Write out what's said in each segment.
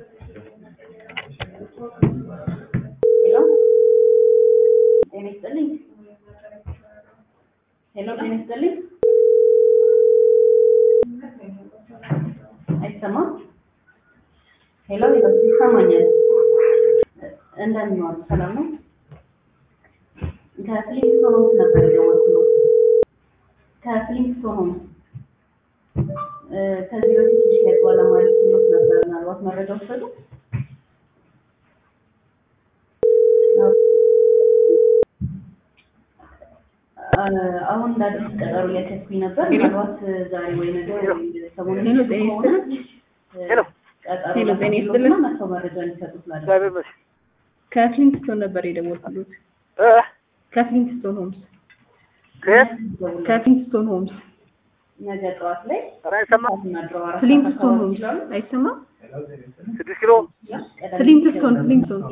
ሄሎ ጤና ይስጥልኝ። ሄሎ ጤና ይስጥልኝ። አይሰማም? ሄሎ ሄሎ ይሰማኛል። እንደምን ዋሉ? ሰላም ነው? ከፍሊንግስቶን ሆምስ ነበር የደወልኩት። ከፍሊንግስቶን ሆምስ እ ከዚህ በፊት የሽያጭ ባለሙያ ልኬልዎት ነበር። ምናልባት መረጃ ወሰዱ? አሁን እንዳዲስ ቀጠሮ እያስያዝኩኝ ነበር። ምናልባት ዛሬ ወይ ነገ ወይ ሰሞኑን ሄሎ ጤና ከሆነ ሄሎ ቀጠሮ ሄሎ ጤና ይስጥልን። ላስይዝልዎትና መጥተው መረጃ እንዲሰጡ ስላደረኩ እግዚአብሔር ይመስገን። ከፍሊንግስቶን ነበር የደወልኩት። እ ከፍሊንግስቶን ሆምስ ከየት? ከፍሊንግስቶን ሆምስ ነገ ጠዋት ላይ ኧረ አይሰማም። እናድረው አራት ፍሊንግስቶን ሰዓት ሆምስ ይችላሉ። አይሰማም? ስድስት ኪሎ ፍሊንግስቶን ፍሊንግስቶን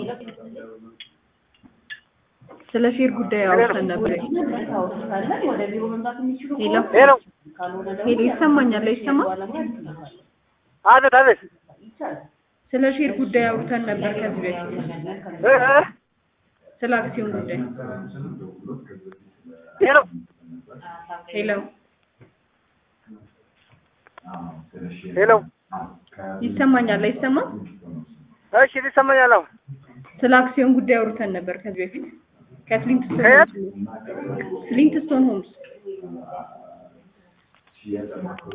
ስለ ሼር ጉዳይ አውርተን ነበር። ካለን ወደ ቢሮ መምጣት የሚችሉ ሄሎ ሄሎ ካልሆነ ደግሞ ሄሎ ይሰማኛል አይሰማም? ባለሙያ ልክልዎታለሁ። አቤት አቤት ይቻላል። ስለ ሼር ጉዳይ አውርተን ነበር ከዚህ በፊት እ እ ስለ አክሲዮን ጉዳይ። ሄሎ ሄሎ ሄሎ ይሰማኛል አይሰማም? እሺ ይሰማኛል። አሁን ስለ አክሲዮን ጉዳይ አውርተን ነበር ከዚህ በፊት ከፍሊንግስቶን ከየት? ሆምስ ፍሊንግስቶን ሆምስ